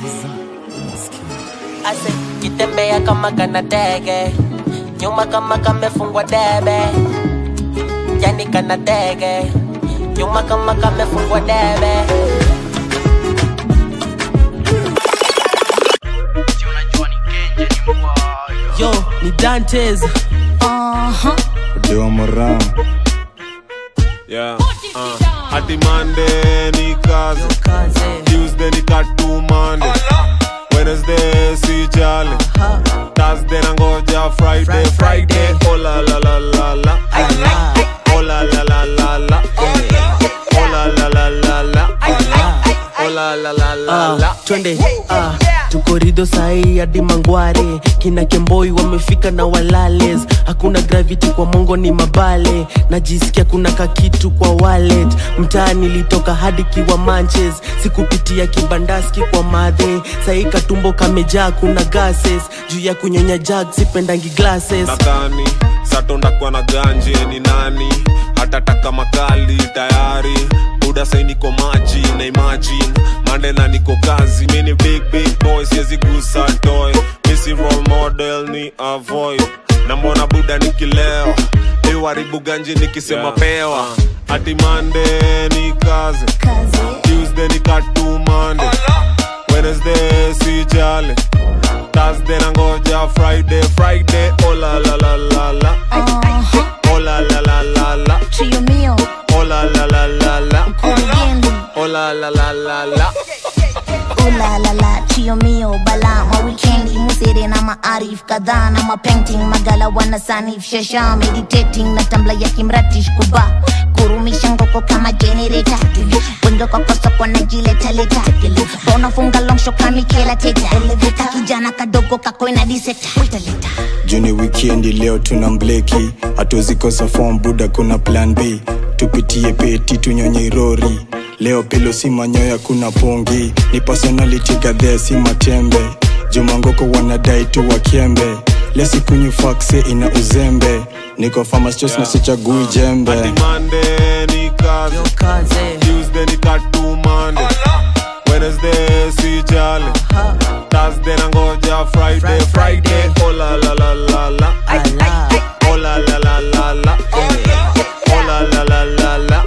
ase kitembea kama kana tege nyuma kama kamefungwa debe yani kana tege nyuma kama kamefungwa debe yo ni dantes Deo Moran Yeah, uh, hadi Monday ni kazi kaze Tuesday ni katu Monday Wednesday si jali Thursday nangoja Friday Friday oh la la la la la oh la la la la la oh la la la la la oh la la la la la Ah, twende ah, tuko rido sahii hadi mangware kina kemboi wamefika na walales hakuna gravity kwa mongo ni mabale najisikia kuna kakitu kwa wallet mtaa nilitoka hadi kiwa manches sikupitia kibandaski kwa madhe sahii katumbo kamejaa kuna gases juu ya kunyonya jag sipendangi glasses nadhani satondakuwa na ganje ni nani hatataka makali tayari buda sai niko maji na imagine mande na niko kazi mini big big boy siwezi gusa toy misi role model ni avoid na mbona buda nikileo iwaribu ganje nikisema Yeah. pewa hadi mande ni kazi Kazi. tuesday ni katu mande wednesday si jale thursday nangoja friday friday oh la la la la la Uh-huh. oh la la la la la Trio mio, oh la la la la la kurugenzi. oh la la la la la Oh la la la, trio mio, bala ma weekendi musere na maarif kadhaa na mapainting magala wana sanif shasha meditating na tambla ya kimratish kuba kurumisha ngoko kama generator wendo kwa kosoko na jiletaleta unafunga longsho kamikela teta eleveta kijana kadogo kakoina diseta Juni wikendi leo tuna mbleki hatuzikosa form buda kuna plan B tupitie peti tunyonye rori leo pilo si manyoya kuna pongi ni personality gadhea si matembe jumangoko wanadai tu wakembe lesikunywi fakse ina uzembe niko famastos na sichagui jembe hadi mande ni kazi kaze tuesday ni katu mande wednesday si jale thursday nangoja friday friday oh la la la la la ala oh la la la la la oh la la la la la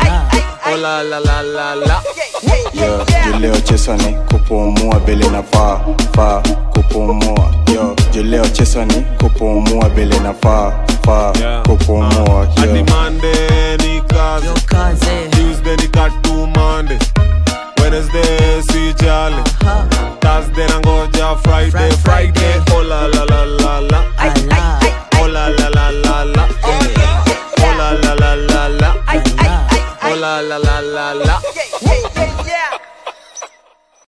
oh la la la la la yo juleo chesani kupumua bele na faa faa kupumua yo juleo chesani kupumua bele na faa faa Yeah. kupumua hadi yo mande ni kazi kaze tuesday ni katu mande wednesday si jale thursday nangoja friday friday oh la la la la la ala oh la la la la la oh la la la la la oh la la la la la